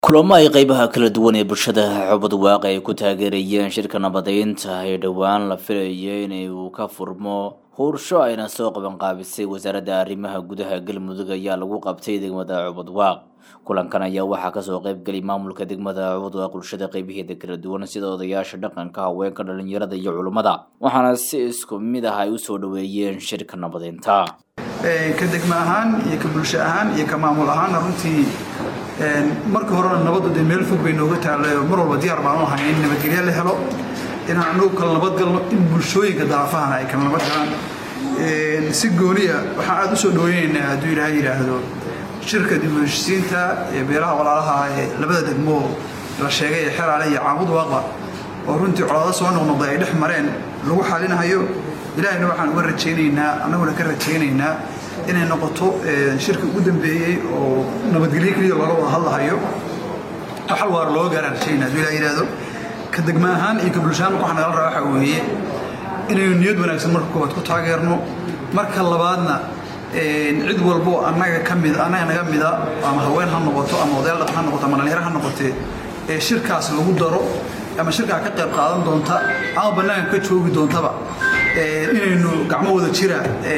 kulamo ay qeybaha kala duwan ee bulshada xubad waaqi ay ku taageerayeen shirka nabadeynta ee dhowaan la filayay in uu ka furmo huursho ayna soo qabanqaabisay wasaaradda arrimaha gudaha galmudug ayaa lagu qabtay degmada cubadwaaq kulankan ayaa waxaa kasoo qeybgelay maamulka degmada cubadwaaq bulshada qeybaheeda kala duwan sida odayaasha dhaqanka haweenka dhalinyarada iyo culummada waxaana si isku mid ah ay usoo dhaweeyeen shirka nabadeynta ka degmo ahaan iyo ka bulsho ahaan iyo ka maamul ahaanna runtii marka horena nabaddu dee meel fog bay nooga taallay oo mar walba diyaar baan u ahay in nabadgelyo la helo inaan anagu kala nabadgalno in bulshooyinka daafahana ay kala nabad galaan si gooniya waxaan aada u soo dhaweynaynaa hadduu ilaahay yidhaahdo shirka dib u heshisiinta ee beelaha walaalaha ee labada degmo la sheegay ee xeraale iyo caabud waaqba oo runtii colaado soo noqnoqday ay dhex mareen lagu xalinahayo ilaahayna waxaan uga rajaynaynaa annaguna ka rajaynaynaa inay noqoto shirka ugu dambeeyey oo nabadgelyo keliya looga wada hadlahayo xal waar looga gaaraan rajaynaa hadduu ilaah yidhaahdo ka degma ahaan iyo ka bulshaan waxaa nagala rabaa waxaa weeye inaynu niyad wanaagsan marka koowaad ku taageerno marka labaadna cid walbo annaga ka mid annaga naga mida ama haween ha noqoto ama odayaal dhaqan ha noqoto ama dhalinyaro ha noqotee ee shirkaas lagu daro ama shirkaa ka qayb qaadan doonta ama bannaanka ka joogi doontaba inaynu gacmo wada jira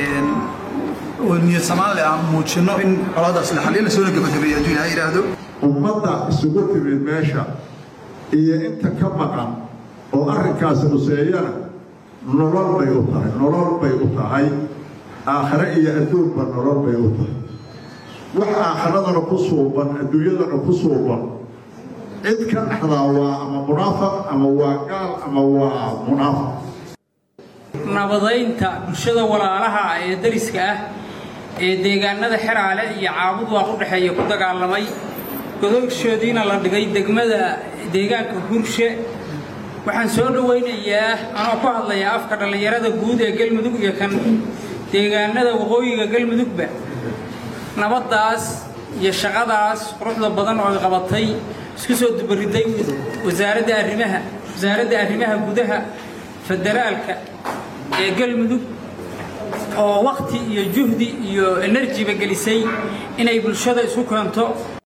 oo niyad samaan leh aan muujinno in colaadaas la xaliyo lasoona gabagabeeyo hadduu ilaha yidhaahdo ummadda isugu timid meesha iyo inta ka maqan oo arrinkaasi huseeyana nolol bay u tahay nolol bay u tahay aakhare iyo adduunba nolol bay u tahay wax aakharadana ku suuban adduunyadana ku suuban cid ka dhexdaa waa ama munaafaq ama waa gaal ama waa munaafaq nabadaynta bulshada walaalaha ee dariska ah ee deegaanada xeraale iyo caabud waaq u dhexeeya ku dagaalamay godogshoodiina la dhigay degmada deegaanka hurshe waxaan soo dhowaynayaa anoo ku hadlaya afka dhallinyarada guud ee galmudug iyo kan deegaanada waqooyiga galmudugba nabaddaas iyo shaqadaas quruxda badan oo ay qabatay isku soo dubariday wasaaradda arrimaha wasaaradda arrimaha gudaha federaalka ee galmudug oo wakhti iyo juhdi iyo enerjiba gelisay inay bulshada isu keento